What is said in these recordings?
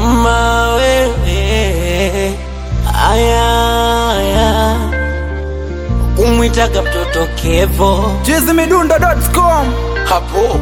mawewe aya aya kumwitaga mtoto Kevo chizimidundo.com hapo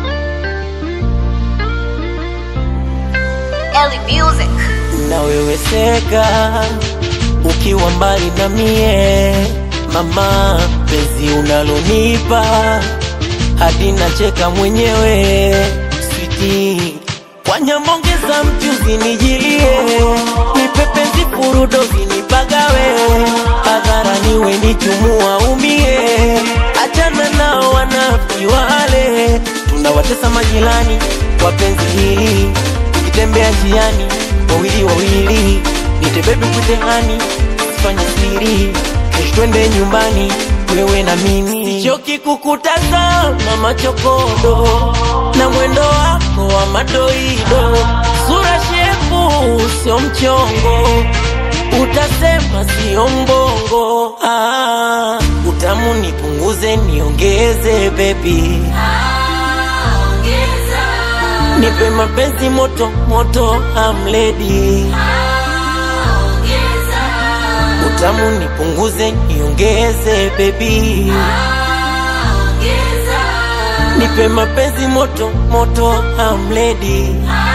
Ellie Music. naweweseka ukiwa mbali na mie mama, penzi unalonipa hadi nacheka mwenyewe switi kwa nyamongeza mchuzi nijilie nipe penzi furudo zinipagawe hadharani we nichumua umie achana nao wanafiki wale tunawatesa majirani kwa penzi hili tukitembea njiani wawili wawili nitebebi kutehani sifanye siri kesho twende nyumbani wewe na mimi sichoki kukutazama machokodo na mwendo wako wa madoido sura shepu sio mchongo utasema sio mbongo ah, utamu nipunguze niongeze bebi nipe mapenzi moto moto amledi utamu nipunguze niongeze bebi nipe mapenzi moto moto amledi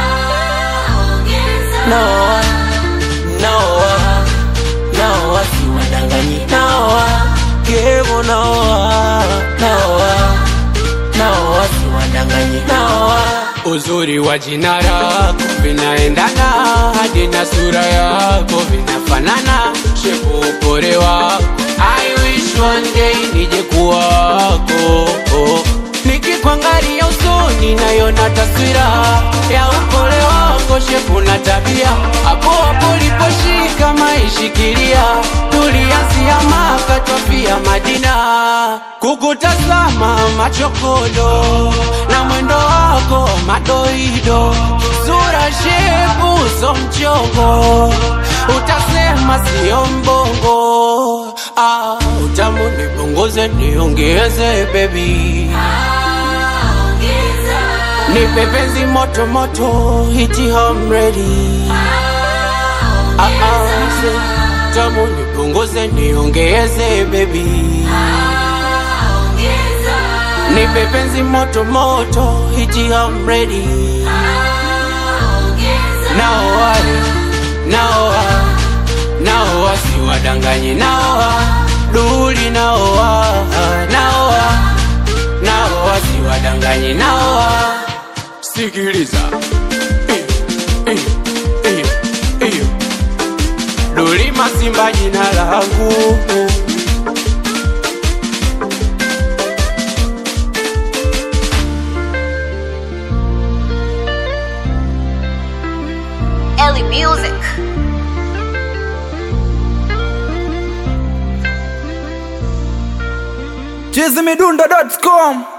naoa naoa naoa siwadanganyi naoa kevo naoa naoa naoa siwadanganyi naoa Uzuri wa jina lako vinaendana, hadi na sura yako vinafanana, shepu upore wako. I wish one day nije kuwako, nikikuangalia usoni nayona taswira ya upole wako, shepu na tabia, hapo hapo uliposhika maishikilia, tulianzia Maka twafia Madina, kukutazama machokodo na mwendo wako madoido, sura shepu so mchongo, utasema sio mbongo. Ah, utamu nipunguze niongeze baby, nipe penzi moto moto, hiti home ready. Ah, ah, say, tamu nipunguze niongeze baby, nipe penzi moto moto, hiti home ready. Nao wale nao wa- nao wasiwadanganye nao wa- duli nao wa- nao wa- nao wasiwadanganye nao wa- sikiliza Eh, eh, eh, eh. Duli Masimba jina langu Ellie Music. chizimidundo.com